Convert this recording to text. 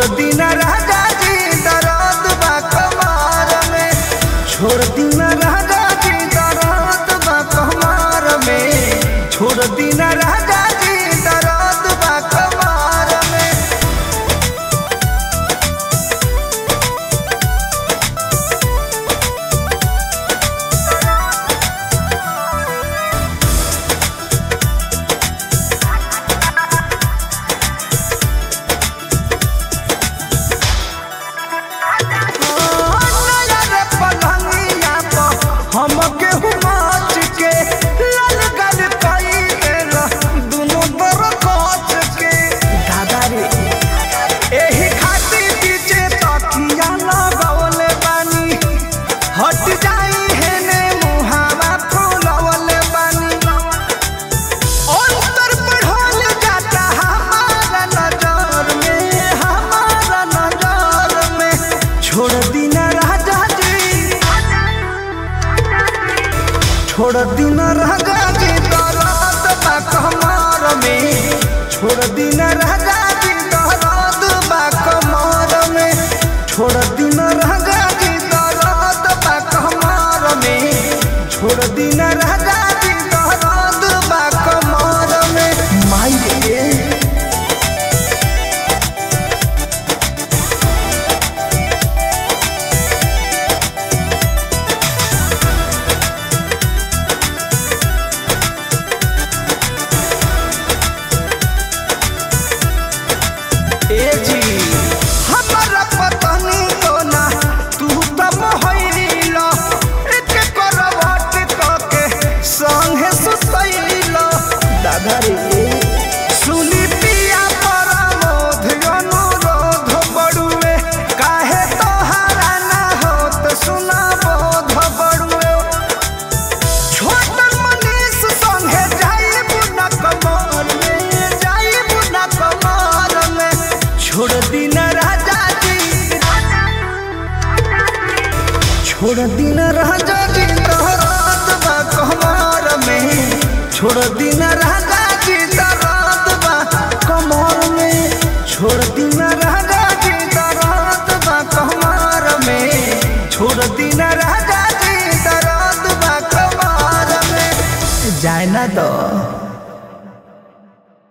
छोड़ दीना राजा जी दर्द बा कमार में छोड़ दीना राजा जी दर्द बा कमार में छोड़ दीना राजा जी दर्द बा कमार में नया रे पलंगिया पर हमके हुमाच के लाल गल कई देला दुनो बर कोच के दादा रे एही खातिर पीछे तकिया लगवले बानी हट जाई हेने मुहावा फुलवले बानी अंतर बढ़ल जाता हमारा नजर में हमारा नजर में छोड़ दीना राजा जी छोड़ दीना राजा जी दर्द बा कमर में छोड़ दीना राजा जी दर्द बा कमर में छोड़ दीना राजा जी दर्द बा कमर में छोड़ दीना राजा जी दर्द बा कमर में माई रे ए जी हमरा पतनी तो ना तू त मोहइला एक करवट कके संगे सुतइला दादा रे सुनी पिया परमोध अनुरोध बड़ुए काहे तोहारा ना होत सुना बोध बड़ुए छोटन मनीष संगे जाइब न कमर में जाइब न कमर में छोड़ दीना राजा जी छोड़ दीना राजा जी दर्द बा कमर में छोड़ दीना राजा जी दर्द बा कमर में छोड़ दीना